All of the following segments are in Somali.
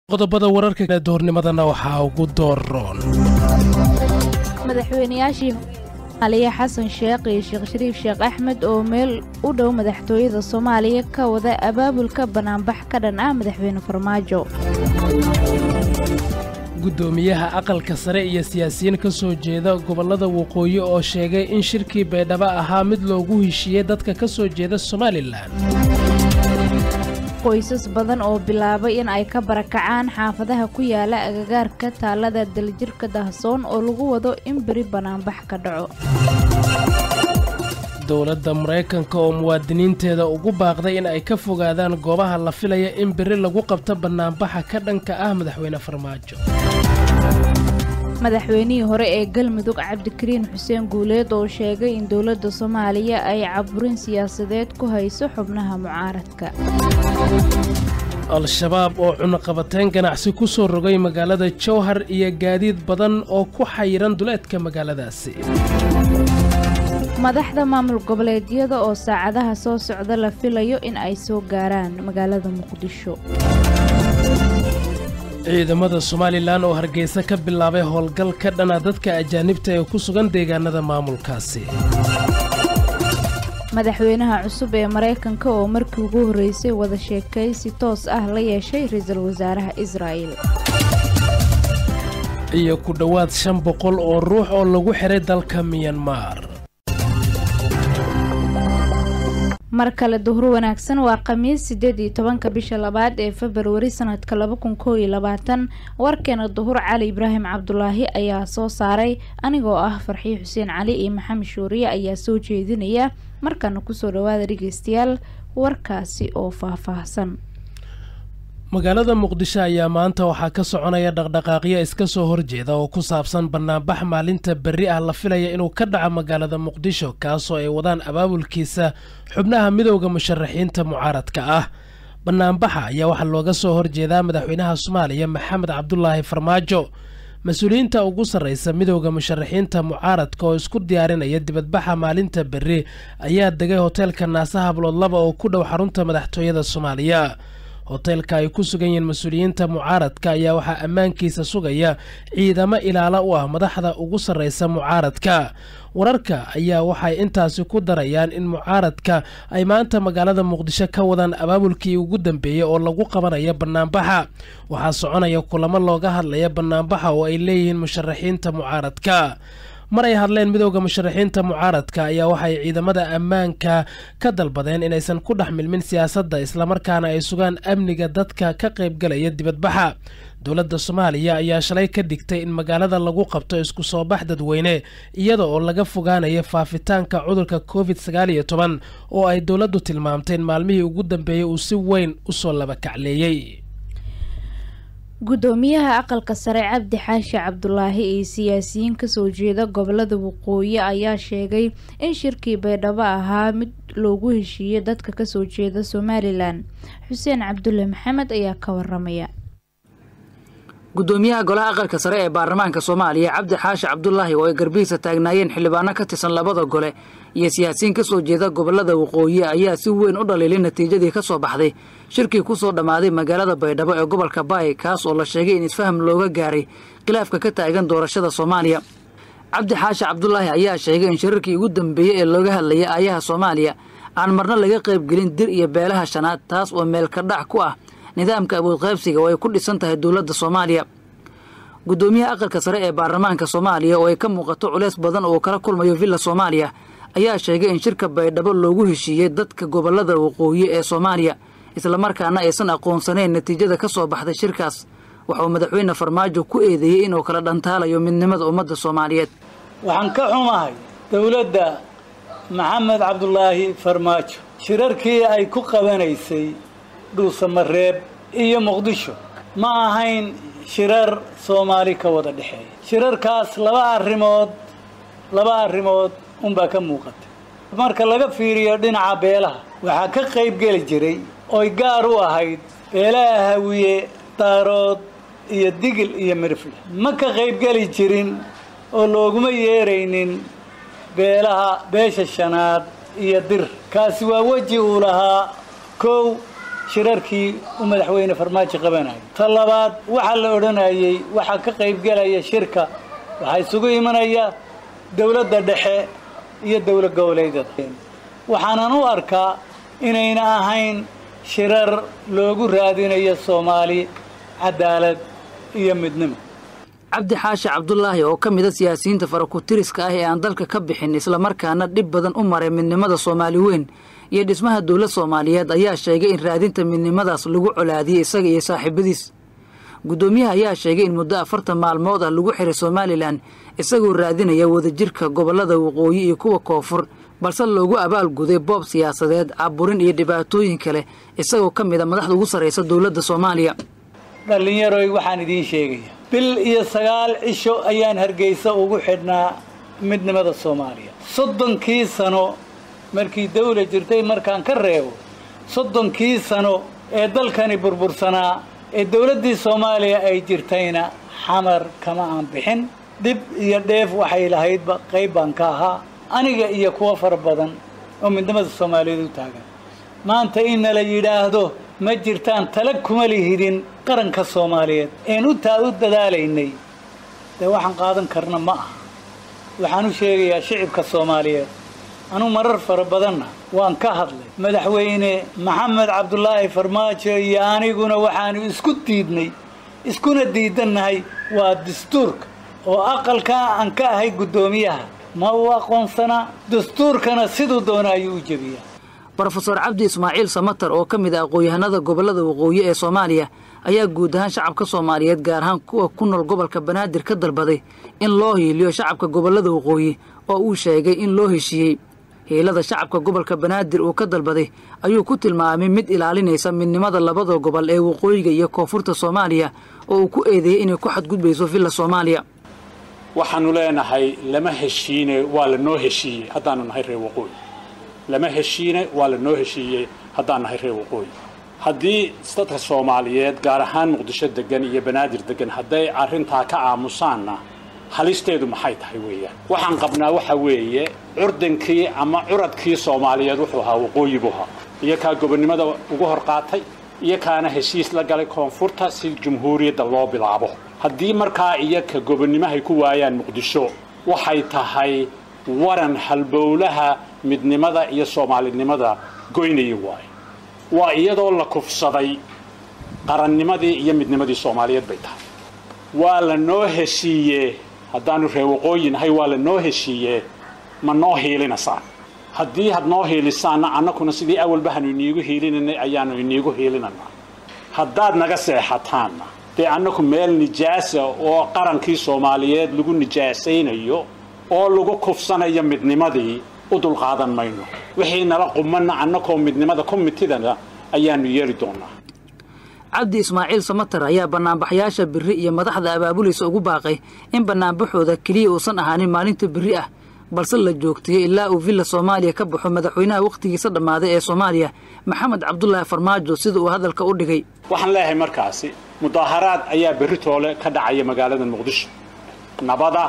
qodobada wararka ee duhurnimadana waxaa ugu dooroon madaxweynayaashii soomaaliya xasan sheekh iyo sheekh shariif sheekh axmed oo meel u dhow madaxtooyada soomaaliya ka wada abaabulka banaanbax ka dhan ah madaxweyne farmaajo guddoomiyaha aqalka sare iyo siyaasiyiin ka soo jeeda gobollada waqooyi oo sheegay in shirkii baydhabo ahaa mid loogu heshiiyey dadka ka soo jeeda somalilan qoysas badan oo bilaabay in ay ka barakacaan xaafadaha ku yaala agagaarka taalada daljirka dahsoon oo lagu wado in beri banaanbax ka dhaco dowladda maraykanka oo muwaadiniinteeda ugu baaqday in ay ka fogaadaan goobaha la filaya in beri lagu qabto bannaanbaxa ka dhanka ah madaxweyne farmaajo madaxweynihii hore ee galmudug cabdikariin xuseen guuleed oo sheegay in dowladda soomaaliya ay caburin siyaasadeed ku hayso xubnaha mucaaradka al-shabaab oo cunaqabateyn ganacsi ku soo rogay magaalada jowhar iyo gaadiid badan oo ku xayiran duleedka magaaladaasi madaxda maamul goboleedyada oo saacadaha soo socda la filayo in ay soo gaaraan magaalada muqdisho ciidamada somalilan oo hargeysa ka bilaabay howlgal ka dhana dadka ajaanibta ee ku sugan deegaanada maamulkaasi madaxweynaha cusub ee maraykanka oo markii ugu horreysay wada sheekaysi toos ah la yeeshay ra-iisul wasaaraha israa'il iyo ku dhowaad shan boqol oo ruux oo lagu xihay dalka miyanmar mar kale duhur wanaagsan waa khamiis siddeed iyo tobanka bisha labaad ee februari sanadka laba kun koo iyo labaatan warkeena duhur cali ibraahim cabdulaahi ayaa soo saaray anigoo ah farxiyo xuseen cali iyo maxamed shuuriye ayaa soo jeedinaya markana kusoo dhawaada dhegeystayaal warkaasi oo faahfaahsan magaalada muqdisho ayaa maanta waxaa ka soconaya dhaqdhaqaaqyo iska soo horjeeda oo ku saabsan bannaanbax maalinta berri ah la filaya inuu ka dhaco magaalada muqdisho kaasoo ay wadaan abaabulkiisa xubnaha midowda musharaxiinta mucaaradka ah bannaanbaxa ayaa waxaa looga soo horjeedaa madaxweynaha soomaaliya maxamed cabdulaahi farmaajo mas-uuliyiinta ugu sarreysa midowda musharaxiinta mucaaradka oo isku diyaarinaya dibadbaxa maalinta berri ayaa degay hoteelka naasa hablood laba oo ku dhow xarunta madaxtooyada soomaaliya hoteelka ay ku sugan yihiin mas-uuliyiinta mucaaradka ayaa waxaa ammaankiisa sugaya ciidamo ilaalo u ah madaxda ugu sarreysa mucaaradka wararka ayaa waxay intaasi ku darayaan in mucaaradka ay maanta magaalada muqdisho ka wadaan abaabulkii ugu dambeeyey oo lagu qabanayo bannaanbaxa waxaa soconaya kulamo looga hadlaya bannaanbaxa oo ay leeyihiin musharaxiinta mucaaradka mar ay hadleen midowda musharaxiinta mucaaradka ayaa waxay ciidamada ammaanka ka dalbadeen inaysan ku dhex milmin siyaasadda islamarkaana ay sugaan amniga dadka ka qaybgalaya dibadbaxa dowladda soomaaliya ayaa shalay ka dhigtay in magaalada lagu qabto isku soo bax dadweyne iyada oo laga fogaanayo faafitaanka cudurka covid sagaal iyo toban oo ay dowladdu tilmaamtay in maalmihii ugu dambeeyey uu si weyn usoo labakacleeyey guddoomiyaha aqalka sare cabdi xaashi cabdulaahi iyo siyaasiyiin kasoo jeeda gobolada waqooyi ayaa sheegay in shirkii baydhabo ahaa mid loogu heshiiyey dadka kasoo jeeda somalilan xuseen cabdulle maxamed ayaa ka waramaya guddoomiyaha golaha aqalka sare ee baarlamaanka soomaaliya cabdi xaashi cabdulaahi oo ay garbihiisa taagnaayeen xildhibaano ka tirsan labada gole iyo siyaasiyiin ka soo jeeda gobolada waqooyi ayaa si weyn u dhaliilay natiijadii ka soo baxday shirkii ku soo dhammaaday magaalada baydhabo ee gobolka baay kaas oo la sheegay in isfaham looga gaaray khilaafka ka taagan doorashada soomaaliya cabdi xaashi cabdulaahi ayaa sheegay in shirarkii ugu dambeeyey ee looga hadlayay aayaha soomaaliya aan marna laga qaybgelin dir iyo beelaha shanaad taas oo meelka dhac ku ah nidaamka awoodqaybsiga oo ay ku dhisan tahay dowladda soomaaliya guddoomiyaha aqalka sare ee baarlamaanka soomaaliya oo ay ka muuqato culeys badan oo kala kulmayo villa soomaaliya ayaa sheegay in shirka baydhabo loogu heshiiyey dadka gobolada waqooyi ee soomaaliya islamarkaana aysan aqoonsanayn natiijada ka soo baxday shirkaas waxauu madaxweyne farmaajo ku eedeeyey inuu kala dhantaalayo midnimada ummadda soomaaliyeed waxaan ka xumahay dowladda maxamed cabdulaahi farmaajo shirarkii ay ku qabanaysay dhuusamareeb iyo muqdisho ma ahayn shirar soomaali ka wada dhexeeya shirarkaas laba arrimood laba arrimood unbaa ka muuqata marka laga fiiriyo dhinaca beelaha waxaa ka qaybgeli jiray oy gaar u ahayd beelaha hawiye daarood iyo digil iyo mirfle ma ka qaybgeli jirin oo looguma yeeraynin beelaha beesha shanaad iyo dir kaasi waa weji uu lahaa kow shirarkii u madaxweyne farmaajo qabanayay ta labaad waxaa la odhanayey waxaa ka qaybgelaya shirka waxaa isugu imanaya dowladda dhexe iyo dowlad goboleedyada waxaanan u arkaa inayna ahayn shirar loogu raadinayo soomaali cadaalad iyo midnimo cabdi xaashi cabdulaahi oo ka mida siyaasiyiinta farakutiriska ah ee aan dalka ka bixin islamarkaana dhib badan u maray midnimada soomaali weyn iyo dhismaha dowlad soomaaliyeed ayaa sheegay in raadinta midnimadaas lagu colaadiyey isaga iyo saaxiibadiis guddoomiyaha ayaa sheegay in muddo afartan maalmood ah lagu xiray somalilan isagoo raadinaya wadajirka gobollada waqooyi iyo kuwa koonfur balse loogu abaalguday boob siyaasadeed caburin iyo dhibaatooyin kale isagoo ka mid a madaxda ugu sarraysa dowladda soomaaliya dhallinyaroy waxaan idiin sheegaya bil iyo sagaal cisho ayaan hargeysa ugu xidhnaa midnimada soomaaliya soddonkii sano markii dawla jirtay markaan ka reebo soddonkii sano ee dalkani burbursanaa ee dowladdii soomaaliya ay jirtayna xamar kama aan bixin dhib iyo dheef waxay lahaydba qayb baan ka ahaa aniga iyo kuwo fara badan oo midnimada soomaaliyeed u taagan maanta inna la yidhaahdo ma jirtaan tala kuma lihidin qaranka soomaaliyeed een u taa u dadaalaynay dee waxaan qaadan karna ma aha waxaan u sheegayaa shicibka soomaaliyeed anuu marar fara badanna waan ka hadlay madaxweyne maxamed cabdulaahi farmaajo iyo aniguna waxaanu isku diidnay iskuna diidannahay waa dastuurka oo aqalkaa aan ka ahay guddoomiyaha ma uu aqoonsanaa dastuurkana siduu doona ayuu u jebiyaa brofeor cabdi ismaaciil samatar oo ka mid ah aqoon-yahanada gobollada waqooyi ee soomaaliya ayaa guud ahaan shacabka soomaaliyeed gaar ahaan kuwa ku nool gobolka banaadir ka dalbaday in loo hiiliyo shacabka gobollada waqooyi oo uu sheegay in loo heshiiyey hiilada shacabka gobolka banaadir uu ka dalbaday ayuu ku tilmaamay mid ilaalinaysa midnimada labada gobol ee waqooyiga iyo koonfurta soomaaliya oo uu ku eedeeyey inay ku xadgudbayso villa soomaaliya waxaannu leenahay lama heshiine waa la noo heshiiyey haddaannu nahay reer waqooyi lama heshiine waa la noo heshiiyey haddaan nahay reer waqooyi haddii dadka soomaaliyeed gaar ahaan muqdisho deggan iyo banaadir deggan hadday arrintaa ka aamusaanna halisteedu maxay tahay weeyaan waxaan qabnaa waxa weeye curdankii ama curadkii soomaaliyeed wuxuu ahaa waqooyi buu ahaa iyo kaa gobonnimada ugu hor qaatay iyo kaana heshiis la galay koonfurta si jumhuuriyadda loo bilaabo haddii markaa iyo ka gobonnimahay ku waayaan muqdisho waxay tahay waran halbowlaha midnimada iyo soomaalinimada goynaya waayo waa iyadoo la kufsaday qarannimadii iyo midnimadii soomaaliyeed bay tahay waa la noo heshiiyee haddaannu reer waqooyi nahay waa la noo heshiiyee ma noo hiilinaysaan haddii had noo hiilisaanna annakuna sidii awalbahanu iniigu hiilinanay ayaannu iniigu hiilinanaa haddaad naga seexataanna dee annaku meel nijaasa oo qarankii soomaaliyeed lagu nijaasaynayo oo lagu kufsanayo midnimadii u dulqaadan mayno wixii nala qumanna annakoo midnimada komitidana ayaannu yeeli doonnaa cabdi ismaaciil samatar ayaa bannaanbaxyaasha biri iyo madaxda abaabulaysa ugu baaqay in bannaanbaxooda keliya uusan ahaanin maalinta biri ah balse la joogtiyey ilaa uu villa soomaaliya ka baxo madaxweynaha wakhtigiisa dhammaaday ee soomaaliya maxamed cabdulaahi farmaajo sida uu hadalka u dhigay waxaan leeyahay markaasi mudaaharaad ayaa berri toole ka dhacaya magaalada muqdisho nabada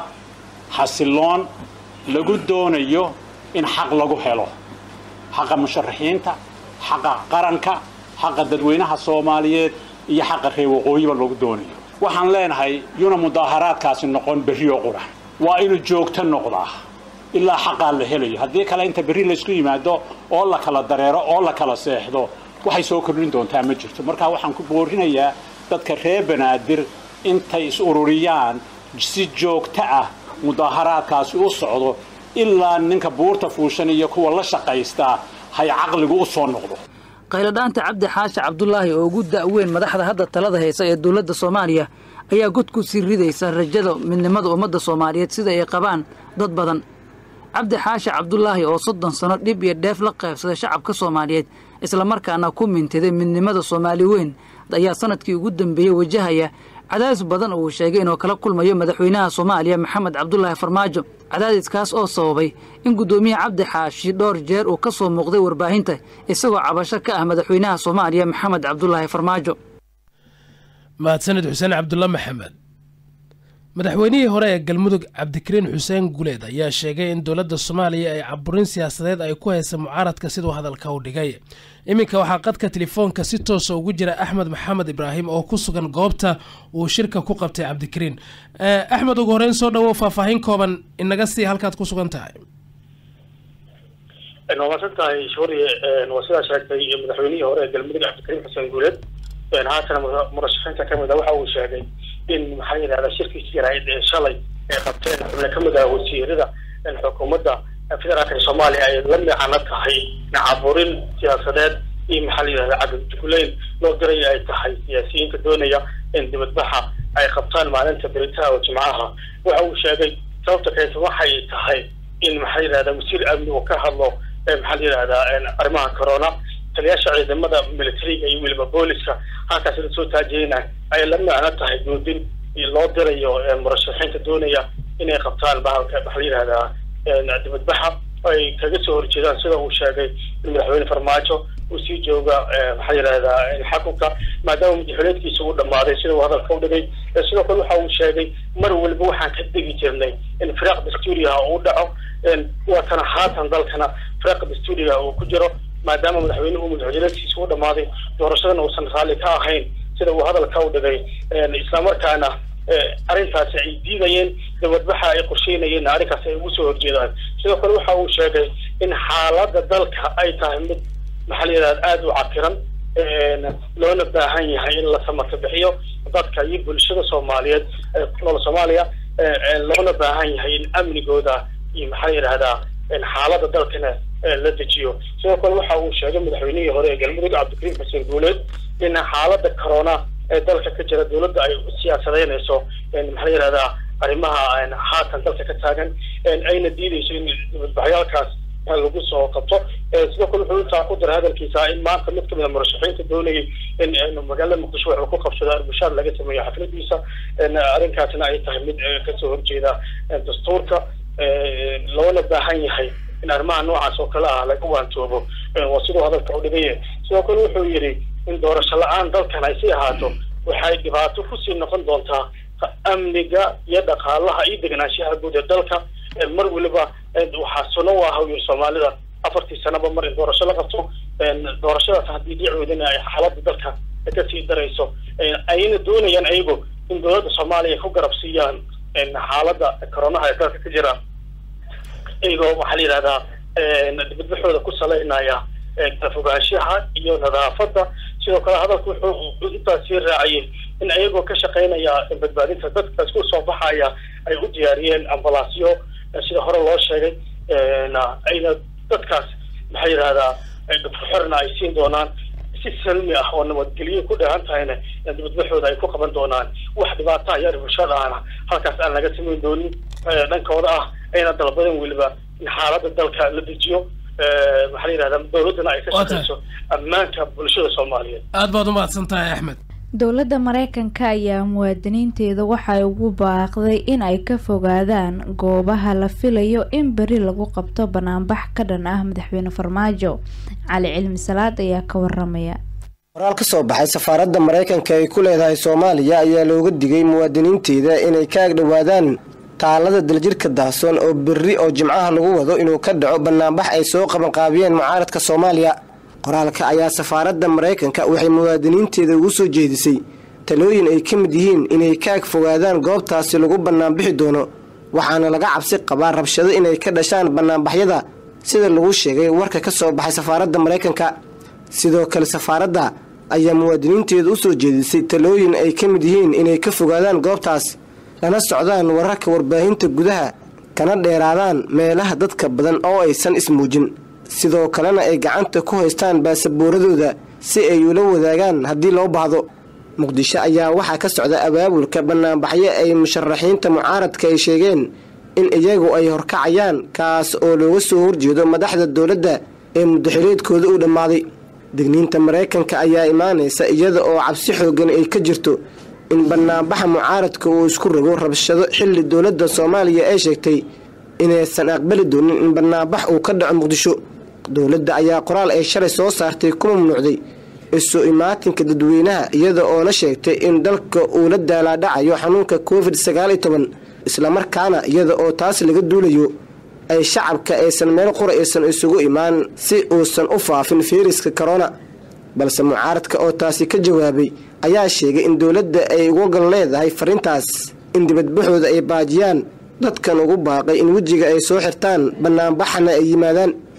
xasiloon lagu doonayo in xaq lagu helo xaqa musharaxiinta xaqa qaranka xaqa dadweynaha soomaaliyeed iyo xaqa reer waqooyiba lagu doonayo waxaan leenahay yuna mudaaharaadkaasi noqon berrioo qura waa inuu joogto noqdaa ilaa xaqaa la helayo haddii kale inta berri laysku yimaado oo la kala dareero oo la kala seexdo waxay soo kordhin doontaa ma jirto markaa waxaan ku boorinayaa dadka reer banaadir intay is ururiyaan si joogto ah mudaaharaadkaasi u socdo ilaa ninka buurta fuushan iyo kuwa la shaqaystaa hay caqligu u soo noqdo qayladhaanta cabdi xaashi cabdulaahi oo ugu da'weyn madaxda hadda talada haysa ee dowladda soomaaliya ayaa god ku sii ridaysa rajada midnimada ummadda soomaaliyeed sida ay qabaan dad badan cabdi xaashi cabdulaahi oo soddon sano dhib iyo dheef la qaybsaday shacabka soomaaliyeed islamarkaana ku mintiday midnimada soomaali weyn ayaa sanadkii ugu dambeeyey wajahaya cadaadis badan oo uu sheegay inuu kala kulmayo madaxweynaha soomaaliya maxamed cabdulaahi farmaajo cadaadiskaas oo sababay in guddoomiye cabdi xaashi dhowr jeer uu ka soo muuqday warbaahinta isagoo cabasho ka ah madaxweynaha soomaaliya maxamed cabdulaahi farmaajo mahadsanid xuseen cabdulla maxamed madaxweynihii hore ee galmudug cabdikariin xuseen guleed ayaa sheegay in dowladda soomaaliya ay caburin siyaasadeed ay ku haysa mucaaradka siduu hadalka u dhigay iminka waxaa qadka telefoonka si toosa ugu jira axmed maxamed ibraahim oo ku sugan goobta uu shirka ku qabtay cabdikariin axmed ugu horeyn soo dhawow faahfaahin kooban inaga sii halkaad ku sugan tahay waa maadsan tahay shuuriye waa sidaa sheegtay madaxweynihii hore ee galmudug cabdikariim xuseen guuleed haatana murashaxiinta kamid a waxa uu sheegay in maxaa yidhahda shirkiisi yarayd ee shalay ay qabteen xubne kamid ah wasiirada xukuumadda federaalka soomaaliya ay la micano tahay caburin siyaasadeed iyo maxaa la yidhahda cabdijugulayn loo diray ay tahay siyaasiyiinta doonaya in dibadbaxa ay qabtaan maalinta beritaha oo jimcaha waxa uu sheegay sababta keenta waxay tahay in maxaa yidhahda wasiir amni uu ka hadlo maxaa la yidhahdaa arrimaha corona taliyaasha ciidamada militariga iyo weliba booliska halkaas la soo taajiyeyna ay la macno tahay goodin loo dirayo murashaxiinta doonaya inay qabtaan bahalka maxaa la yidhahdaa dibadbaxa ay kaga soo horjeedaan sida uu sheegay in madaxweyne farmaajo uu sii jooga maxaa yidhahdaa xakunka maadaama madaxweyneedkiisa uu dhamaaday sida uu hadalka u dhigay sidoo kale waxa uu sheegay mar waliba waxaan ka degi jirnay in firaaq dastuuriha uu dhaco waatana haatan dalkana firaaq dastuuriga uu ku jiro maadaama madaxweynuhu madaxweyneedkiisa u dhamaaday doorashadana uusan raalli ka ahayn sida uu hadalka u dhigay islamarkaana arrintaasi ay diidayeen dibadbaxa ay qorsheynayeen arrinkaasi ay ugu soo horjeedaan sidoo kale waxa uu sheegay in xaaladda dalka ay tahay mid maxaa la yidhahda aada u cakiran loona baahan yahay in la samata bixiyo dadka iyo bulshada soomaaliyeed ee ku nool soomaaliya loona baahan yahay in amnigooda iyo maxaa la yidhahdaa xaaladda dalkana la dejiyo sidoo kale waxa uu sheegay madaxweynihii hore ee galmudug cabdikariim xuseen guuleed in xaaladda corona ee dalka ka jira dowladda ay siyaasadeynayso maxaa la yidhahdaa arrimaha haatan dalka ka taagan ayna diideyso in dibadbaxyaalkaas lagu soo qabto sidoo kale wuxuu intaa ku daray hadalkiisa in maanta mid kamid a murashaxiinta doonayay in magaalada muqdisho wuxuu ku qabsado arbushaad laga sameeyo xafladiisa arrinkaasna ay tahay mid kasoo horjeeda dastuurka loona baahan yahay in arrimaha noocaas oo kale ah laga waantoobo waa siduu hadalka u dhigay sidoo kale wuxuu yidhi in doorasho la-aan dalkan ay sii ahaato waxay dhibaato kusii noqon doontaa amniga iyo dhaqaalaha iyo deganaanshaha guud ee dalka mar weliba waxaa suno u ah yiri soomaalida afartii sanaba mar in doorasho la qabto doorashadaas haddii dhicoodana ay xaaladda dalka kasii darayso ayna doonayaan ayagu in dowladda soomaaliya ku garab siiyaan xaaladda coronaha ee dalka ka jira iyagoo waxaa la yidhahdaa dibadbaxooda ku salaynaya kala fogaanshaha iyo nadaafadda sidoo kale hadalku wuxuu intaas sii raaciyey in ayagoo ka shaqaynaya badbaadinta dadka isku soo baxaya ay u diyaariyeen ambalaasyo sida hore loo sheegay ayna dadkaas maxaa yidhahdaa dhufxorna ay siin doonaan si salmi ah oo nabadgelyo ku dheehan tahayna dibadbaxooda ay ku qaban doonaan wax dhibaata iyo bulshada ahna halkaas aan laga samayn doonin dhankooda ah ayna dalbadan weliba in xaaladda dalka la dejiyo maxaa la yidhahdaa dowladdana ay ka shaqeyso ammaanka bulshada soomaaliyeed aad baad u mahadsan tahay axmed dowladda mareykanka ayaa muwaadiniinteeda waxay ugu baaqday in ay ka fogaadaan goobaha la filayo in beri lagu qabto banaanbax ka dhan ah madaxweyne farmaajo cali cilmi salaad ayaa ka waramaya qoraal ka soo baxay safaaradda maraykanka ay ku leedahay soomaaliya ayaa looga digay muwaadiniinteeda inay ka agdhowaadaan taalada daljirka daahsoon oo berri oo jimcaha lagu wado inuu ka dhaco banaanbax ay soo qabanqaabiyeen mucaaradka soomaaliya qoraalka ayaa safaaradda maraykanka waxay muwaadiniinteeda ugu soo jeedisay talooyin ay ka mid yihiin inay ka ag fogaadaan goobtaasi lagu bannaanbixi doono waxaana laga cabsi qabaa rabshado inay ka dhashaan bannaanbaxyada sida lagu sheegay warka ka soo baxay safaaradda maraykanka sidoo kale safaaradda ayaa muwaadiniinteeda u soo jeedisay talooyin ay ka mid yihiin inay ka fogaadaan goobtaas lana socdaan wararka warbaahinta gudaha kana dheeraadaan meelaha dadka badan oo aysan ismuujin sidoo kalena ay gacanta ku haystaan baasabuuradooda si ay ula wadaagaan haddii loo baahdo muqdisho ayaa waxaa ka socda abaabulka bannaanbaxyo ay musharaxiinta mucaaradka ay sheegeen in iyagu ay horkacayaan kaas oo looga soo horjeedo madaxda dowladda ee muddaxileedkooda uu dhammaaday degniinta maraykanka ayaa imaanaysa iyada oo cabsi xoogan ay ka jirto in bannaanbaxa mucaaradka uu isku rogo rabshado xilli dowladda soomaaliya ay sheegtay inaysan aqbali doonin in bannaanbax uu ka dhaco muqdisho dowladda ayaa qoraal ay shalay soo saartay ku mamnuucday isu imaatinka dadweynaha iyada oona sheegtay in dalka uu la daalaadhacayo xanuunka covid sagaal iyo toban islamarkaana iyada oo taas laga duulayo ay shacabka aysan meel qura aysan isugu imaan si uusan u faafin fayraska korona balse mucaaradka oo taasi ka jawaabay ayaa sheegay in dowladda ay uga gal leedahay fariintaas in dibadbaxooda ay baajiyaan dadkan ugu baaqay in wejiga ay soo xirtaan bannaanbaxana ay yimaadaan